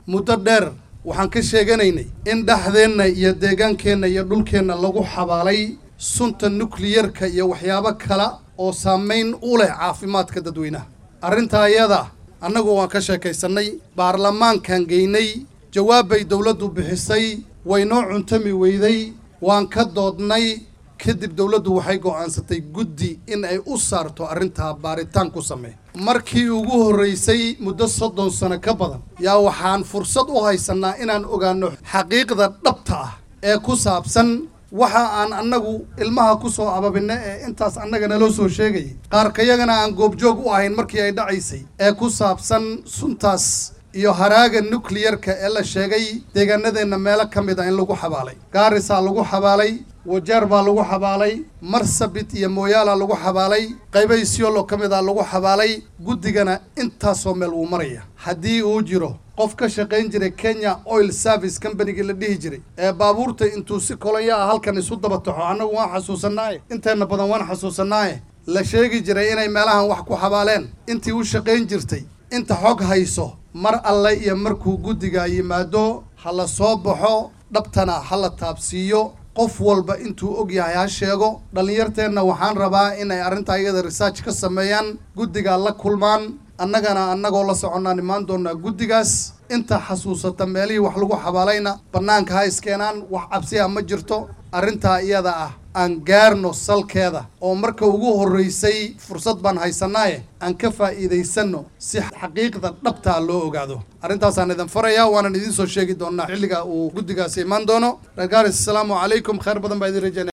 muddo dheer waxaan ka sheeganaynay in dhexdeenna iyo deegaankeenna iyo dhulkeenna lagu xabaalay sunta nukliyarka iyo waxyaabo kale oo saamayn u leh caafimaadka dadweynaha arrintaa iyada annagu waan ka sheekaysannay baarlamaankan geynay jawaab bay dowladdu bixisay way noo cuntami weyday waan ka doodnay kadib dowladdu waxay go'aansatay guddi in ay u saarto arrintaa baaritaan ku samee markii ugu horraysay muddo soddon sano ka badan yaa waxaan fursad u haysannaa inaan ogaanno xaqiiqda dhabta ah ee ku saabsan waxa aan annagu ilmaha ku soo ababinna ee intaas annaga naloo soo sheegayay qaarkayagana aan goobjoog u ahayn markii ay dhacaysay ee ku saabsan suntaas iyo haraaga nukliyarka ee la sheegay deegaanadeenna meelo ka mid a in lagu xabaalay gaarisaa lagu xabaalay wajeer baa lagu xabaalay marsabit iyo mooyaala lagu xabaalay qaybo isyolo ka mid a lagu xabaalay guddigana intaasoo meel wuu maraya haddii uu jiro qof ka shaqayn jiray kenya oil service combanygii la dhihi jiray ee baabuurta intuu si kolanya ah halkan isu daba taxo annagu waan xasuusannaaye inteenna badan waan xasuusannaaye la sheegi jiray inay meelahan wax ku xabaaleen intii u shaqayn jirtay inta xog hayso mar alle iyo markuu guddiga yimaado ha la soo baxo dhabtana ha la taabsiiyo qof walba intuu og yahay ha sheego dhallinyarteenna waxaan rabaa inay arrintaa iyada research ka sameeyaan guddigaa la kulmaan annagana annagoo la soconnaan imaan doonaa guddigaas inta xasuusata meelihii wax lagu xabaalayna bannaanka ha iskeenaan wax cabsiha ma jirto arrintaa iyada ah aan gaarno salkeeda oo marka ugu horraysay fursad baan haysannaaye aan ka faa'iidaysanno si xaqiiqda dhabtaa loo ogaado arrintaasaan idin farayaa waanan idiin soo sheegi doonaa xilliga uu guddigaasi imaan doono reer gaaris asalaamu calaykum khayr badan baa idin rajaynaya